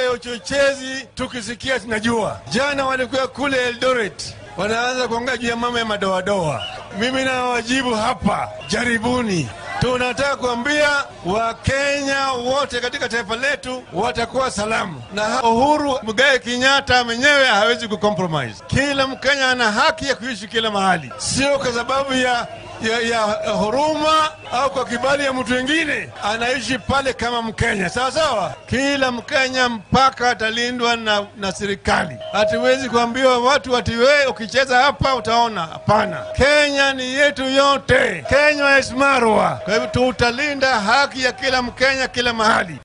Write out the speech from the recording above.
ya uchochezi tukisikia tunajua. Jana walikuwa kule Eldoret wanaanza kuongea juu ya mambo ya madoadoa. Mimi nawajibu hapa, jaribuni. Tunataka kuambia Wakenya wote katika taifa letu watakuwa salamu, na Uhuru Muigai Kenyatta mwenyewe hawezi kucompromise. Kila Mkenya ana haki ya kuishi kila mahali, sio kwa sababu ya ya, ya huruma au kwa kibali ya mtu wengine, anaishi pale kama Mkenya sawa sawa. Kila Mkenya mpaka atalindwa na, na serikali. Hatuwezi kuambiwa watu ati wewe ukicheza hapa utaona. Hapana, Kenya ni yetu yote. Kenya is Marwa. Kwa hivyo tutalinda haki ya kila Mkenya kila mahali.